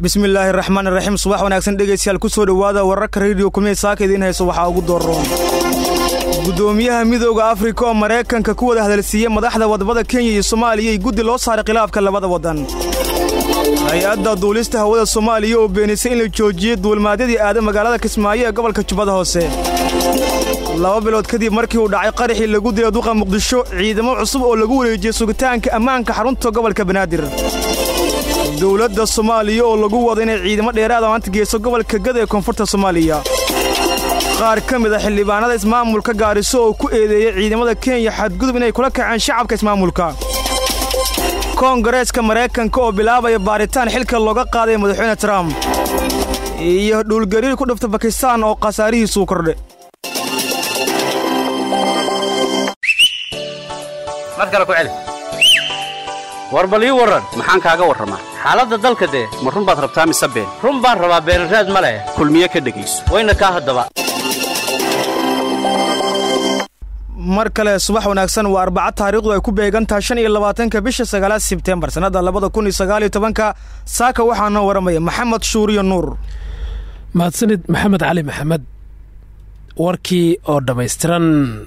bismillaahi raxmaan raxiim subax wanaagsan dhegaystayaal ku soo dhowaada wararka rediyo kumee saaka idiin hayso waxaa ugu doorroon gudoomiyaha midooda afrika oo maraykanka ku wada hadalsiiyey madaxda wadamada kenya iyo soomaaliya iyo guddi loo saaray khilaafka labada waddan hay-adda duulista hawada soomaaliya oo beenisay in la joojiyey duulmaadyadii aada magaalada kismaayo ee gobolka jubbada hoose laba bilood kadib markii uu dhacay qaraxii lagu dilay duqa muqdisho ciidamo cusub oo lagu wareejiyey sugitaanka ammaanka xarunta gobolka banaadir dowladda soomaaliya oo lagu wado inay ciidamo dheeraada maanta geyso gobolka gada ee koonfurta soomaaliya qaar ka mid a xildhibaanada ismaamulka gaariso oo ku eedeeyey ciidamada kenya xadgudub inay kula kaceen shacabka ismaamulka koongareeska maraykanka oo bilaabaya baaritaan xilka looga qaadaya madaxweyne trump iyo dhuulgariir ku dhifta bakistaan oo khasaarihiisuu kordhe war bal ii warran maxaan kaaga warramaa xaaladda dalka dee ma run baad rabtaa mise been run baan rabaa beenraad ma leh kulmiye ka dhegayso wayna kaa haddaba mar kale subax wanaagsan waa arbaca taariikhdu ay ku beegan tahay shan iyo labaatanka bisha sagaalaad sebtembar sannadda labada kun iyo sagaal iyo tobanka saaka waxaa noo waramaya maxamed shuuriyo nuur mahadsanid maxamed cali maxamed warkii oo dhammaystiran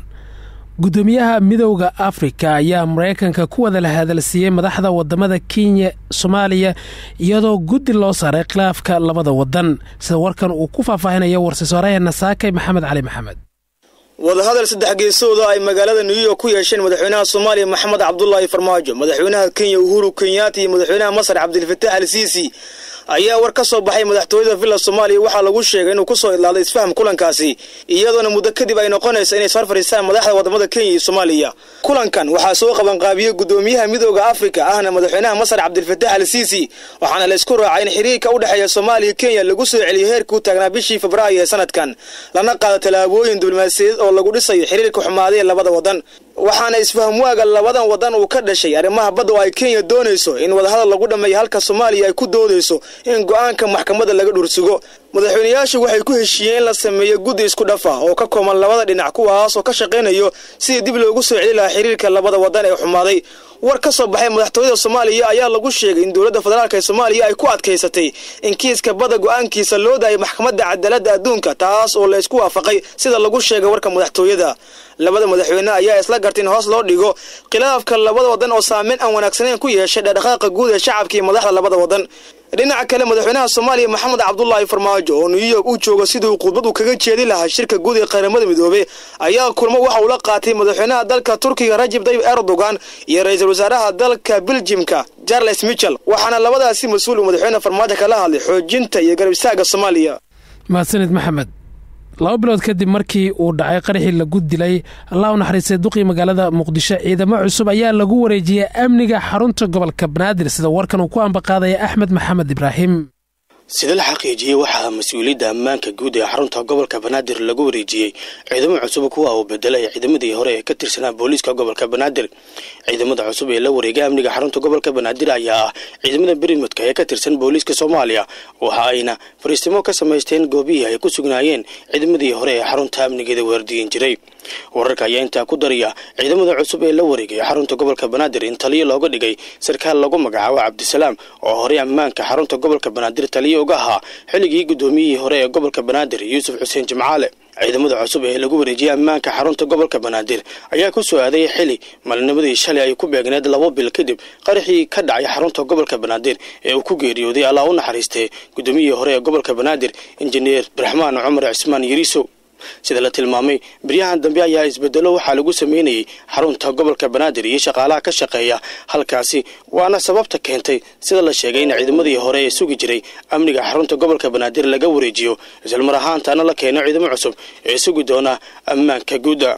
gudoomiyaha midowda afrika ayaa maraykanka ku wada la hadalsiiyey madaxda wadamada kenya soomaaliya iyadoo guddi loo saaray khilaafka labada wadan sida warkan uu ku faahfaahinayo warsiisooraheena saakay maxamed cali maxamed wadahadal saddex geesooda ay magaalada new york ku yeesheen madaxweynaha soomaaliya maxamed cabdulaahi farmaajo madaxweynaha kenya uhuru kenyaati iyo madaxweynaha masar cabdilfataax al siisi ayaa war ka soo baxay madaxtooyada villa soomaaliya waxaa lagu sheegay inuu ku soo idlaaday isfaham kulankaasi iyadoona muddo kadib ay noqonaysa inay soo fadhiistaan madaxda wadamada kenya iyo soomaaliya kulankan waxaa soo qabanqaabiyey gudoomiyaha midooda afrika ahna madaxweynaha masar cabdilfataax al siisi waxaana la isku raacay in xiriirka u dhexeeya soomaaliya kenya lagu soo celiyo heerkii u taagnaa bishii febraayo ee sanadkan lana qaado tallaabooyin diblomaasiyadeed oo lagu dhisayo xiriirka xumaaday ee labada wadan waxaana isfahamwaaga labadan wadan uu ka dhashay arrimaha badda oo ay kenya doonayso in wadahadal lagu dhammeeyo halka soomaaliya ay ku doodayso in go'aanka maxkamadda laga dhursugo madaxweynayaashu waxay ku heshiiyeen in la sameeyo guddi isku dhafa oo ka kooban labada dhinac kuwaas oo ka shaqaynayo sidii dib loogu soo celi lahaa xiriirka labada wadan ee xumaaday war ka soo baxay madaxtooyada soomaaliya ayaa lagu sheegay in dowladda federaalk ee soomaaliya ay ku adkaysatay in kiiska badda go'aankiisa loo daayay maxkamadda cadaaladda adduunka taas oo la isku waafaqay sida lagu sheegay warka madaxtooyada labada madaxweyne ayaa isla gartay in hoos loo dhigo khilaafka labada wadan oo saameyn aan wanaagsaneyn ku yeeshay dhaqdhaqaaqa guud ee shacabka iyo madaxda labada wadan dhinaca kale madaxweynaha soomaaliya maxamed cabdulaahi farmaajo oo new york uu joogo siduu khudbad uu kaga jeedi lahaa shirka guud ee qaramada midoobey ayaa kulmo waxa uu la qaatay madaxweynaha dalka turkiga rajib tayyib erdogan iyo ra-iisul wasaaraha dalka beljimka charles michel waxaana labadaasi mas-uul uu madaxweyne farmaajo kala hadlay xoojinta iyo garab istaaga soomaaliya mahadsanid maxamed laba bilood kadib markii uu dhacay qaraxii lagu dilay allah u naxariistay duqii magaalada muqdisho ciidamo cusub ayaa lagu wareejiyey amniga xarunta gobolka banaadir sida warkan uu ku ambaqaadaya axmed maxamed ibraahim sida la xaqiijiyey waxaa mas-uuliyadda ammaanka guud ee xarunta gobolka banaadir lagu wareejiyey ciidamo cusub kuwa uu bedelay ciidamadii hore ee ka tirsanaa booliiska gobolka banaadir ciidamada cusub ee la wareegay amniga xarunta gobolka banaadir ayaa ah ciidamada berimadka ee ka tirsan booliiska soomaaliya waxa ayna fariistimo ka samaysteen goobihii ay ku sugnaayeen ciidamadii hore ee xarunta amnigeeda waardiyin jiray wararka ayaa intaa ku daraya ciidamada cusub ee la wareegay xarunta gobolka banaadir in taliyo looga dhigay sarkaal lagu magacaabo cabdisalaam oo horey ammaanka xarunta gobolka banaadir taliyo uga ahaa xilligii gudoomiyihii hore ee gobolka banaadir yuusuf xuseen jimcaale ciidamada cusub ee lagu wareejiyey ammaanka xarunta gobolka banaadir ayaa ku soo aaday xili maalinimadii shalay ay ku beegneed labo bil kadib qaraxii ka dhacay xarunta gobolka banaadir ee uu ku geeriyooday allah u naxariistay gudoomiyihii hore ee gobolka banaadir injineer abdiraxmaan cumar cismaan yariisow sida la tilmaamay beryahan dambe ayaa isbedelo waxaa lagu sameynayay xarunta gobolka banaadir iyo shaqaalaha ka shaqeeya halkaasi waana sababta keentay sida la sheegay in ciidamadii hore ee sugi jiray amniga xarunta gobolka banaadir laga wareejiyo islamar ahaantaana la keeno ciidamo cusub ee sugi doona ammaanka guudda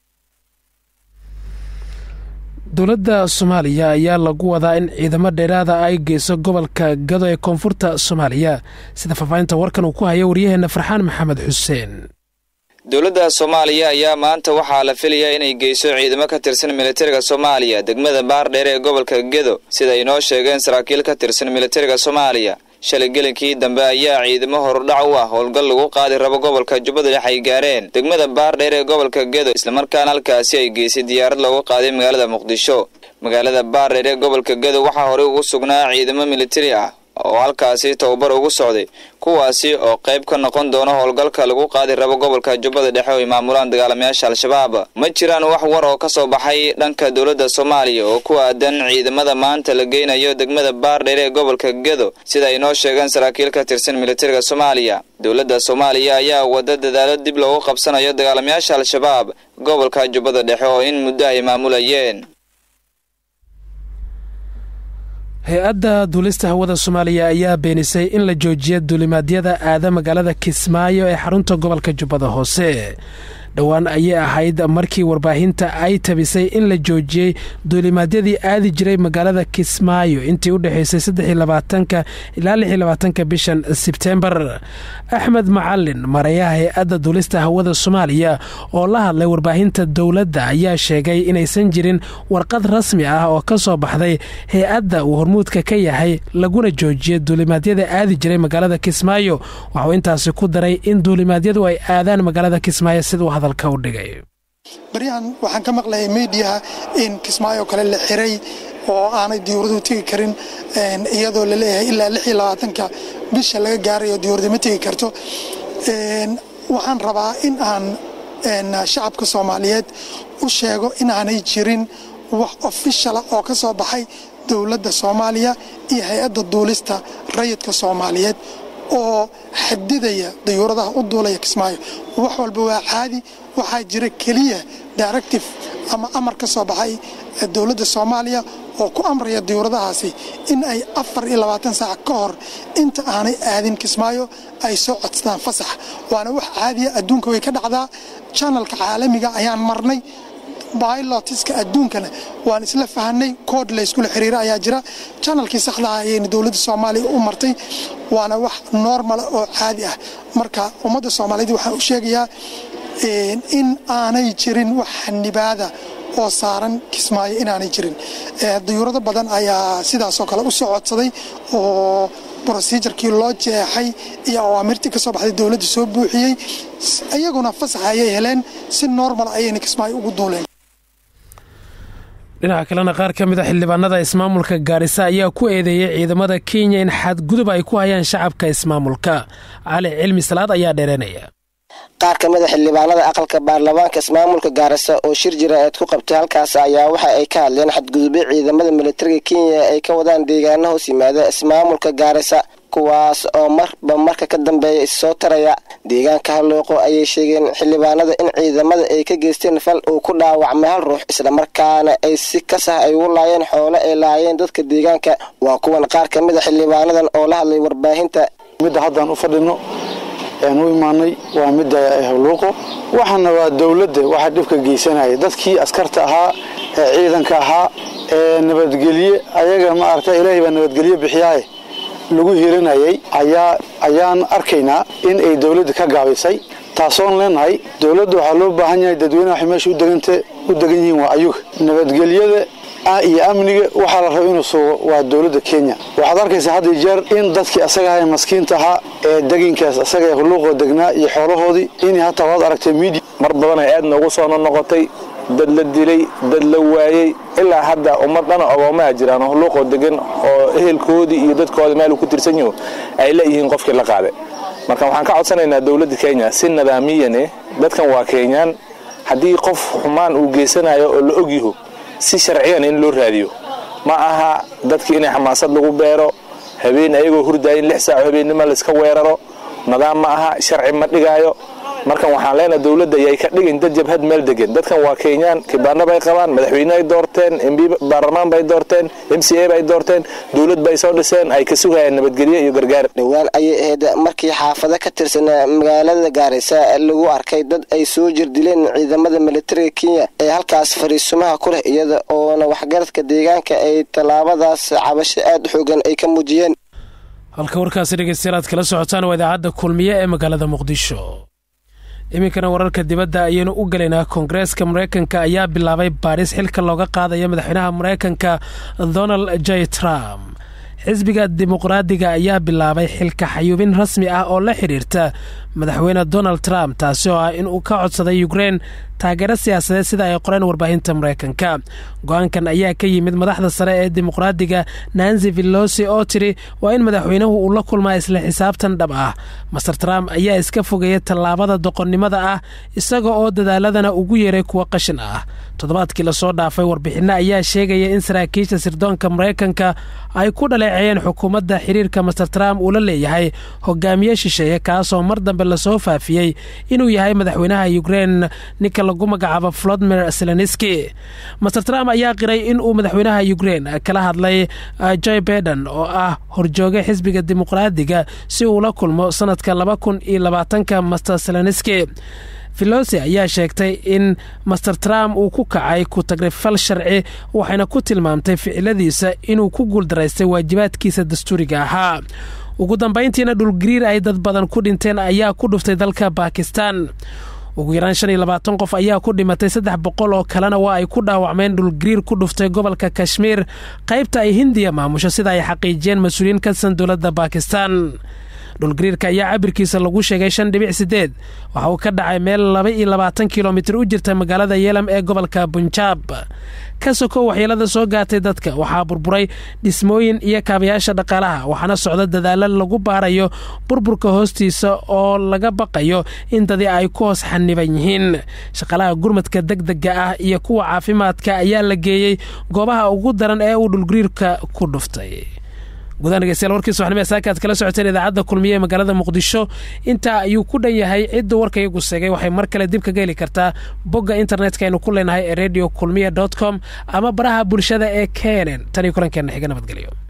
dowladda soomaaliya ayaa lagu wadaa in ciidamo dheeraada ay geyso gobolka gado ee koonfurta soomaaliya sida faahfaahinta warkan uu ku hayo waryaheena farxaan maxamed xuseen dowladda soomaaliya ayaa maanta waxaa la filayaa inay geyso ciidamo ka tirsan militariga soomaaliya degmada baardheer ee gobolka gedo sida ay noo sheegeen saraakiil ka tirsan militariga soomaaliya shalay gelinkii dambe ayaa ciidamo horudhac u ah howlgal lagu qaadi rabo gobolka jubbada dhex ay gaareen degmada baardheer ee gobolka gedo islamarkaana halkaasi ay geysay diyaarad loogu qaaday magaalada muqdisho magaalada baardheer ee gobolka gedo waxaa horey ugu sugnaa ciidamo militari ah oo halkaasi tababar ugu socday kuwaasi oo qayb ka noqon doona howlgalka lagu qaadi rabo gobolka jubbada dhexe oo ay maamulaan dagaalamayaasha al-shabaab ma jiraan wax war oo ka soo baxay dhanka dowladda soomaaliya oo ku aadan ciidamada maanta la geynayo degmada baardheer ee gobolka gedo sida ay noo sheegeen saraakiil ka tirsan militariga soomaaliya dowladda soomaaliya ayaa wada dadaalo dib loogu qabsanayo dagaalamayaasha al-shabaab gobolka jubbada dhexe oo in muddo ay maamulayeen hay-adda duulista hawada soomaaliya ayaa beenisay in la joojiya duulimaadyada aada magaalada kismaayo ee xarunta gobolka jubbada hoose dhowaan ayay ahayd markii warbaahinta ay tabisay in la joojiyey duulimaadyadii aadi jiray magaalada kismaayo intii u dhexaysay saddexiyolabaatanka ilaa lix iyo labaatanka bishan sebtembar axmed macalin marayaha hay-adda duulista hawada soomaaliya oo la hadlay warbaahinta dowladda ayaa sheegay inaysan jirin warqad rasmi ah oo ka soo baxday hay-adda uu hormuudka ka yahay laguna joojiyay duulimaadyada aadi jiray magaalada kismaayo waxuu intaasi ku daray in duulimaadyadu ay aadaan magaalada kismaayo siduu hadalka u dhigay baryahan waxaan ka maqlayay mediaha in kismaayo kale la xiray oo aanay diyuuraduhu tegi karin iyadoo laleeyahay ilaa lix iyo labaatanka bisha laga gaarayo diyuurada ma tegi karto waxaan rabaa in aan shacabka soomaaliyeed u sheego inaanay jirin wax ofishala oo ka soo baxay dowladda soomaaliya iyo hay-adda duulista rayidka soomaaliyeed oo xadidaya dayuuradaha u duulaya kismaayo wax walba waa caadi waxaa jira keliya directive ama amar ka soo baxay dowladda soomaaliya oo ku amraya diyuuradahaasi in ay afar iyo labaatan saac ka hor inta aanay aadin kismaayo ay soo codsadaan fasax waana wax caadiya adduunka way ka dhacdaa janalka caalamiga ayaan marnay bylotiska adduunkana waan isla fahanay kood layskula xiriira ayaa jira janalkii saxdaha ayayna dowladda soomaaliya u martay waana wax normala oo caadi ah marka ummadda soomaaliyeed waxaan u sheegayaa in aanay jirin wax xanibaada oo saaran kismaayo inaanay jirin dayuurado badan ayaa sidaasoo kale u soo codsaday oo brosijarkii loo jeexay iyo awaamirtii ka soo baxday dowladda soo buuxiyey iyaguna fasax ayay heleen si normal ayayna kismaayo ugu duuleen dhinaca kalena qaar ka mid a xildhibaanada ismaamulka gaarisa ayaa ku eedeeyey ciidamada kenya in xadgudub ay ku hayaan shacabka ismaamulka cali cilmi salaad ayaa dheeranaya qaar ka mid a xildhibaanada aqalka baarlamaanka ismaamulka gaarisa oo shir jira-eed ku qabtay halkaas ayaa waxa ay ka hadleen xadgudubyo ciidamada militariga kenya ay ka wadaan deegaano hoos yimaada ismaamulka gaarisa kuwaas oo marba marka ka dambeeya issoo taraya deegaanka halooqo ayay sheegeen xildhibaanada in ciidamada ay ka geysteen fal uu ku dhaawacmay hal ruux islamarkaana ay si kasah ay ugu laayeen xoole ay laayeen dadka deegaanka waa kuwan qaar ka mid a xildhibaanadan oo la hadlay warbaahinta midda haddaan u fadhino aan u imaanay waa midda hawluuqo waxaana waa dowladda waxaa dhibka geysanaya dadkii askarta ahaa ee ciidanka ahaa ee nabadgelye ayaga maaragta ilaahay baa nabadgelye bixiyaaye lagu hiranayay ayaa ayaan arkaynaa in ay dowladda ka gaabisay taasoon leenahay dowladda waxaa loo baahan yahay dadweynaha waxay meesha udeganta u degan yihiin waa ayuga nabadgelyada iyo amniga waxaa la raba inuu sugo waa dowladda kenya waxaad arkaysaa hadda jeer in dadkii asaga ahaa maskiinta ahaa ee deginkaas asaga ee huluuqoo degnaa iyo xoolahoodii in hataa waad aragtay midia mar badan ay aad noogu soo noqnoqotay dad la dilay dad la waayey ilaa hadda ummad dhana ogoomaha jiraan oo huluuqoo degan oo ehelkoodii iyo dadkooda meel uu ku tirsan yaho ay leeyihiin qofkii la qaaday marka waxaan ka codsanaynaa dowladda kenya si nidaamiyan eh dadkan waa kenyaan haddii qof xumaan uu geysanayo oo la ogyaho si sharciyan in loo raadiyo ma aha dadkii inay xamaasad lagu beero habeen ayagoo hurdaayin lix saaco habeennimo layska weeraro nidaam ma aha sharci ma dhigaayo markan waxaan leenahay dowladda ayay ka dhigin dad jabhad meel degan dadkan waa kenyaan kibaano bay qabaan madaxweyne ay doorteen mb baarlamaan bay doorteen m c a bay doorteen dowlad bay soo dhiseen ay ka sugayaan nabadgelyo iyo gargaar dhowaan ayay ahayd markii xaafado ka tirsan magaalada gaarisa lagu arkay dad ay soo jirdileen ciidamada militariga kenya ee halkaas fariisumaha ku leh iyada oona waxgaradka deegaanka ay tallaabadaas cabasho aada xoogan ay ka muujiyeen halka warkaasi dhegeystayaal aad kala socotaan waa idaacadda kulmiye ee magaalada muqdisho iminkana wararka dibadda ayaynu u gelaynaa koongareeska mareykanka ayaa bilaabay baadhis xilka looga qaadaya madaxweynaha mareykanka donald j trump xisbiga dimuqraadiga ayaa bilaabay xilka xayuubin rasmi ah oo la xidhiirta madaxweyne donald trump taasi oo ah inuu ka codsaday ukrein taageero siyaasadeed sida ay qoreen warbaahinta maraykanka go-aankan ayaa ka yimid madaxda sare ee dimuqraadiga nansi villosi oo tiri waa in madaxweynuhu uu la kulmaa isla xisaabtan dhab ah master trump ayaa iska fogeeyay tallaabada doqonnimada ah isaga oo dadaaladana ugu yeeray kuwa qashin ah toddobaadkii lasoo dhaafay warbixinno ayaa sheegaya in saraakiisha sirdoonka maraykanka ay ku dhaleeceeyeen xukuumadda xiriirka master trump uu la leeyahay hogaamiye shisheeye kaasoo mar dambe lasoo faafiyey inuu yahay madaxweynaha ukrein ninka lagu magacaabo volodimir zelenski master trump ayaa qiray inuu madaxweynaha ukrein kala hadlay joy beden oo ah horjooga xisbiga dimuqraadiga si uu la kulmo sanadka laba kun iyo labaatanka master zelenski filosi ayaa sheegtay in master trump uu ku kacay ku tagrifal sharci waxayna ku tilmaamtay ficiladiisa inuu ku guuldaraystay waajibaadkiisa dastuuriga ahaa ugu dambayntiina dhulgariir ay dad badan ku dhinteen ayaa ku dhuftay dalka bakistan ugu yaraan shan iyo labaatan qof ayaa ku dhimatay saddex boqol oo kalena waa ay ku dhaawacmeen dhulgariir ku dhuftay gobolka kashmiir qaybta ay hindiya maamusho sida ay xaqiijiyeen mas-uuliyiin ka tirsan dowladda bakistan dhulgariirka ayaa cabirkiisa lagu sheegay shan dhibic sideed waxa uu ka dhacay meel laba iyo labaatan kilomitir u jirta magaalada yeelam ee gobolka bunjaab ka soko waxyeelada soo gaatay dadka waxaa burburay dhismooyin iyo kaabayaasha dhaqaalaha waxaana socda dadaalo lagu baarayo burburka hoostiisa oo laga baqayo in dadi ay ku hoos xaniban yihiin shaqaalaha gurmadka degdega ah iyo kuwa caafimaadka ayaa la geeyey goobaha ugu daran ee uu dhulgariirka ku dhuftay gudahaan dhegeystayaal warkiisa waxnimee saakaad kala socoteen idaacadda kulmiye ee magaalada muqdisho intaa ayuu ku dhan yahay cidda warka iyagu seegay waxay mar kale dib kaga heli kartaa bogga internetka aynu ku leenahay ee radio kulmiye dot com ama baraha bulshada ee kenen tan iyo kulankeenna xiga nabadgelyo